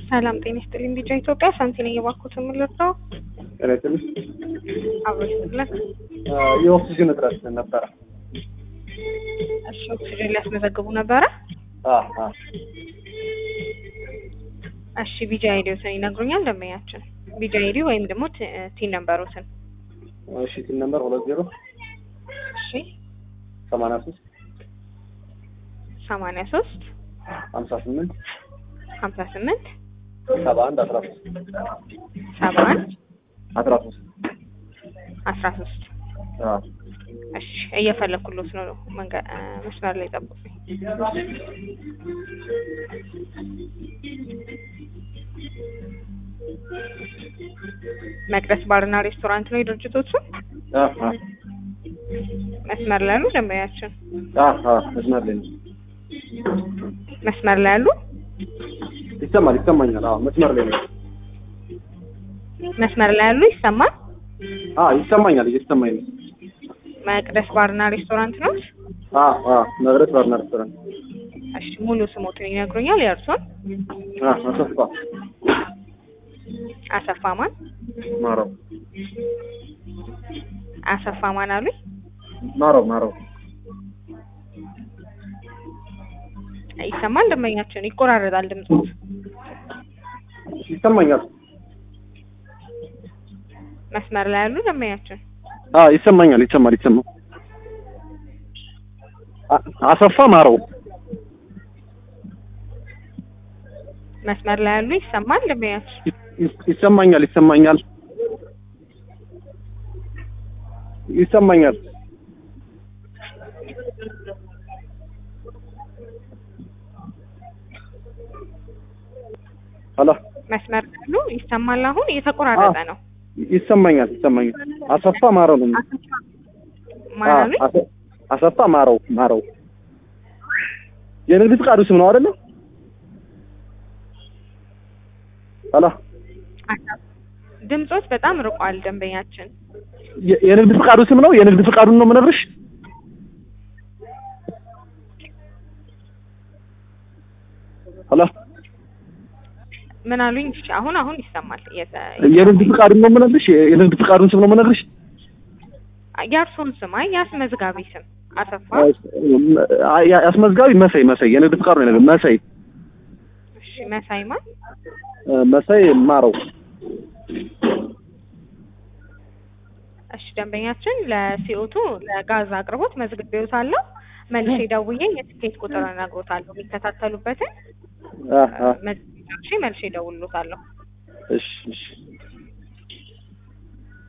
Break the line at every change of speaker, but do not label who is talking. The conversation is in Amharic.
ሰላም ጤና ይስጥልኝ። ቢጫ ኢትዮጵያ ሳንቲ ነኝ። የባኩት የምልርዳው
ጤና ይስጥልኝ።
አብሮ ይስጥልን።
የኦክሲጅን እጥረት ነበረ።
እሺ ኦክሲጅን ሊያስመዘግቡ ነበረ።
አዎ፣ አዎ።
እሺ ቢጃ አይዲዎትን ይነግሩኛል ደንበኛችን። ቢጃ አይዲ ወይም ደግሞ ቲ- ቲን ነምበሮትን።
እሺ ቲን ነምበር ሁለት ዜሮ
እሺ
ሰማንያ ሶስት
ሰማንያ ሶስት
ሀምሳ ስምንት
ሀምሳ ስምንት
ሰባ አንድ አስራ ሶስት
ሰባ አንድ
አስራ ሶስት
አስራ ሶስት
አዎ።
እሺ እየፈለኩሎት ነው። መንገ- እ፣ መስመር ላይ ጠብቁኝ። መቅደስ ባርና ሬስቶራንት ነው የድርጅቶቹ።
አዎ፣ አዎ።
መስመር ላይ ያሉ ደንበኛችን
አዎ፣ አዎ። መስመር ላይ ነው።
መስመር ላይ ያሉ
ይሰማል፣ ይሰማኛል። አዎ፣ መስመር ላይ ነው።
መስመር ላይ ያሉ ይሰማል።
አዎ፣ ይሰማኛል፣ እየተሰማኝ ነው።
መቅደስ ባርና ሬስቶራንት ነው።
አዎ፣ አዎ። መቅደስ ባርና ሬስቶራንት።
እሺ ሙሉ ስሞትን ይነግሩኛል? የእርሶን?
አዎ፣ አሰፋ
አሰፋ ማን?
ማረው፣
አሰፋ ማን አሉኝ?
ማረው፣ ማረው።
ይሰማል? ደንበኛችን ይቆራረጣል ድምፁ።
ይሰማኛል።
መስመር ላይ ያሉ ደንበኛችን
አዎ፣ ይሰማኛል፣ ይሰማል፣ ይሰማል። አ- አሰፋ ማረው።
መስመር ላይ ያሉ ይሰማል? ደንበኛችን
ይስ- ይሰማኛል፣ ይሰማኛል፣ ይሰማኛል። ሄሎ
መስመር ላይ ያሉ ይሰማል? አሁን እየተቆራረጠ ነው።
ይሰማኛል፣ ይሰማኛል። አሰፋ ማረው ነው።
አሰፋ ማን
አዎ፣
አሉኝ?
አሰ- አሰፋ ማረው ማረው የንግድ ፍቃዱ ስም ነው አይደለ? ሄሎ
አሰፋ- ድምፆት በጣም ርቋል ደንበኛችን።
የ- የንግድ ፍቃዱ ስም ነው። የንግድ ፍቃዱን ነው የምነግርሽ። ሄሎ
ምን አሉኝ? እሺ አሁን አሁን ይሰማል። እየተ-
የንግድ ፍቃዱን ነው የምነግርሽ። የ- የንግድ ፍቃዱን ስም ነው የምነግርሽ።
የእርሶን ስም አይ የአስመዝጋቢ ስም አሰፋ።
አ- ያ- አስመዝጋቢ መሳይ መሳይ የንግድ ፍቃዱ ነው የነገር መሳይ
እሺ መሳይ ማን?
እ፣ መሳይ ማረው
እሺ ደንበኛችን ለሲኦቱ ለጋዝ አቅርቦት መዝግቤዎታለሁ። መልሼ ደውዬ የትኬት ቁጥር እነግሮታለሁ የሚከታተሉበትን
አ አ
መዝግቤ መልሼ እደውልሎታለሁ።
እሺ እሺ